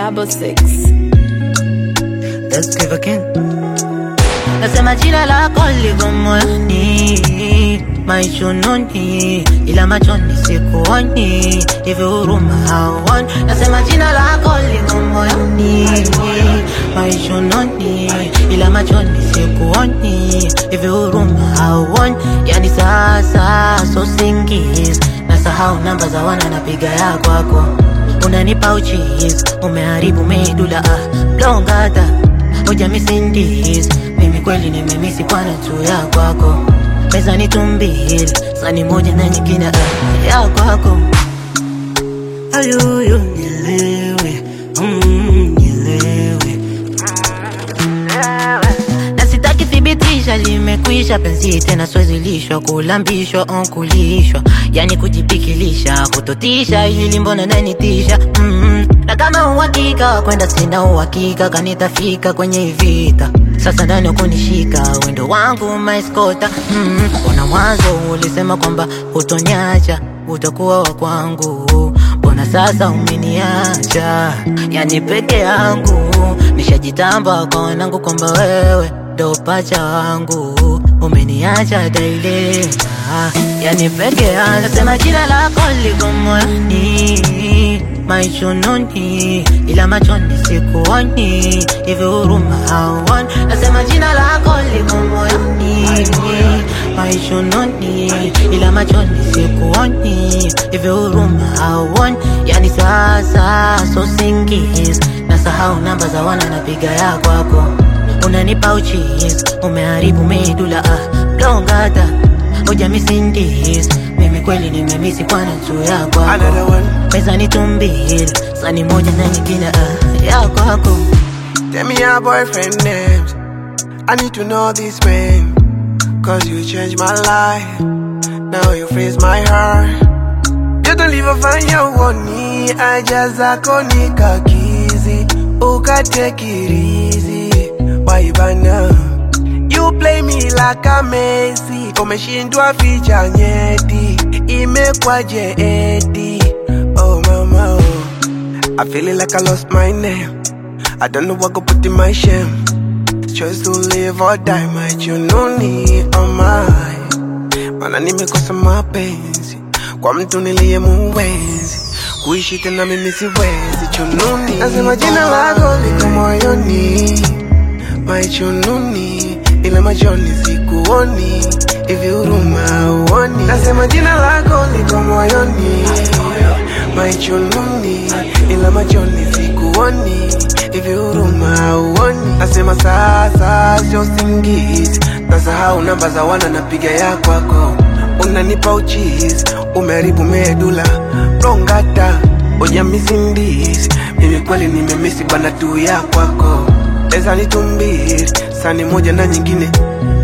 double six. Let's give again. Nasema jina lako liko moyoni, maishununi, ila machoni sikuoni, hivi huruma hauoni. Nasema jina lako liko moyoni, maishununi, ila machoni sikuoni, hivi huruma hauoni. Yani sasa so singis, nasahau namba za wana napiga ya kwako, unanipa uchis, umeharibu medula ah, blongata Hoja misindis mimi kweli nimemisi kwana tu ya kwako meza ni tumbili sani moja na nyingine ah, ya kwako ayuyu nilewe mm, nilewe na sitaki thibitisha limekwisha penzi tena swezilishwa kulambishwa onkulishwa yani kujipikilisha kutotisha ili mbona nanitisha mm na kama uhakika wa kwenda sina uhakika kanitafika kwenye hii vita sasa ndani kunishika wendo wangu maiskota mm mbona mwanzo ulisema kwamba hutoniacha utakuwa wa kwangu mbona sasa umeniacha yani peke yangu nishajitamba kwa wanangu kwamba wewe ndo pacha wangu umeniacha dailema yani peke yangu nasema jina lako liko moyoni maishununi ila machoni sikuoni hivi huruma hauoni nasema jina lako liko moyoni maishununi ila machoni sikuoni hivi huruma hauoni yani sasa so singis nasahau namba za wana napiga ya kwako unanipa uchis umeharibu medula ah, blongata hoja misindis mimi kweli nimemisi kwana tu ya kwako Another one. meza ni tumbili sani moja na nyingine ah, ya kwako Tell me your boyfriend names. I need to know this man. Cause you changed my life. Now you freeze my heart. You don't leave a fanya uoni. I just akoni kakizi. Uka take it easy. Why bana? You play me like a Messi. Umeshindwa ficha nyeti. Imekwaje eti. Oh mama oh. I feel it like I lost my name. I don't know what go put in my shame. Choice to live or die, my jununi oh my. Mana nimekosa mapenzi kwa mtu niliye muwezi kuishi tena mimi siwezi chununi. Nasema jina lako liko moyoni, my chununi, ila machoni sikuoni, hivi huruma uoni. Nasema jina lako liko moyoni, my chununi, ila machoni sikuoni, hivi huruma uoni. Nasema sasa sio singizi, nasahau namba za wana napiga ya kwako, unanipa uchizi, umeharibu medula rongata oja misindisi, mimi kweli nimemisi bana tu ya kwako, eza ni tumbili sani moja na nyingine